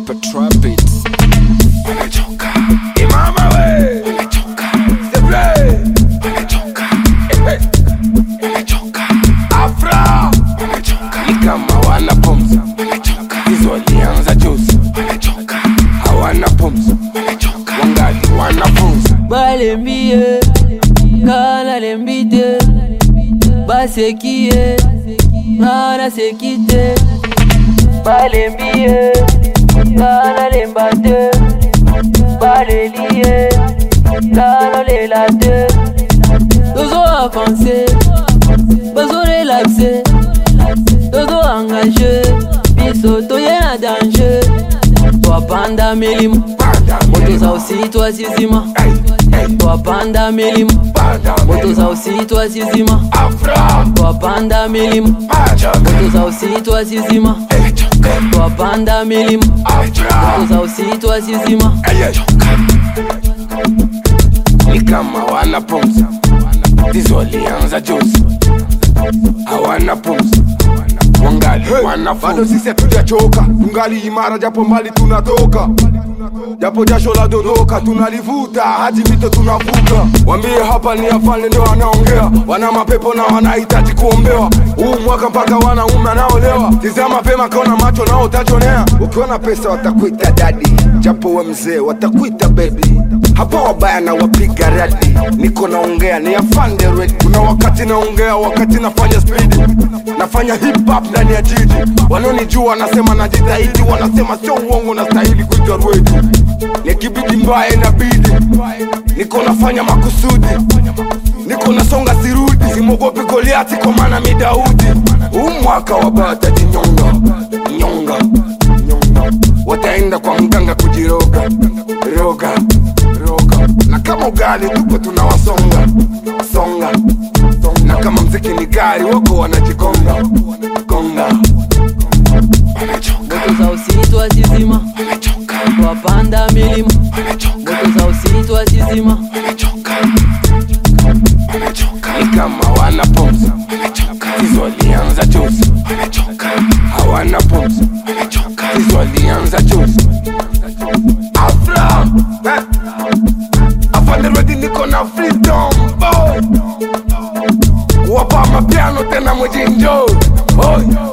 Super Trap Beats. Wamechoka. Imama we. Wamechoka. Seble. Wamechoka. Ehe. Wamechoka. Afra. Wamechoka. Ni kama wana pumzi. Wamechoka. Hizo walianza juzi. Wamechoka. Hawana pumzi. Wamechoka. Wangali wanafunzi. balembie kana lembite basekie ngana sekite balembie kana lembate balelie kana lelate tozo avanse bazo relaxe tozo engage biso toye na danger twapanda milimo Panda moto za milima. usitwa sizima Hey, hey. twapanda milimo Panda moto za milima. usitwa sizima Afra. twapanda milimo Panda moto milima. za usitwa sizima Wamechoka. twapanda milimo Afra. moto za usitwa sizima ni kama wana pumzi ndizo walianza juzi hawana pumzi wangali Hey, bado wanafunzi sisi hatujachoka, tungali imara japo mbali tunatoka, japo jasho la dodoka tunalivuta hadi mito tunavuka. Wambie hapa ni afande ndio wanaongea, wana mapepo na wanahitaji kuombewa. Huu mwaka mpaka wanaume anaolewa, tizama mapema kaona macho nao utajonea. Ukiona pesa watakuita dadi, japo we mzee watakuita baby. Hapa wabaya na wapiga radi, niko naongea ni afande ready. Kuna wakati naongea, wakati nafanya spidi, nafanya hip hop ndani ya jiji. Wanaonijua wanasema najitahidi, wanasema sio uongo, nastahili kuitwa rwedi. Nikibidi mbaya inabidi, niko nafanya makusudi, niko nasonga sirudi, simwogopi Goliati kwa maana mi Daudi. Huu mwaka wabaya watajinyonga, nyonga, nyonga, wataenda kwa mganga kujiroga, roga, roga, na kama ugali tupo tunawasonga, songa, songa, na kama mziki ni gari wako wanajigonga, gonga. wamechoka moto za usitwa sizima wamechoka twapanda milimo wamechoka moto za usitwa sizima wamechoka wamechoka ni kama wana pumzi wamechoka hizo walianza juzi wamechoka hawana pumzi wamechoka hizo walianza juzi afra eh. afande redi niko na freedom boy kuwapa mapiano tena mwijinjo oh.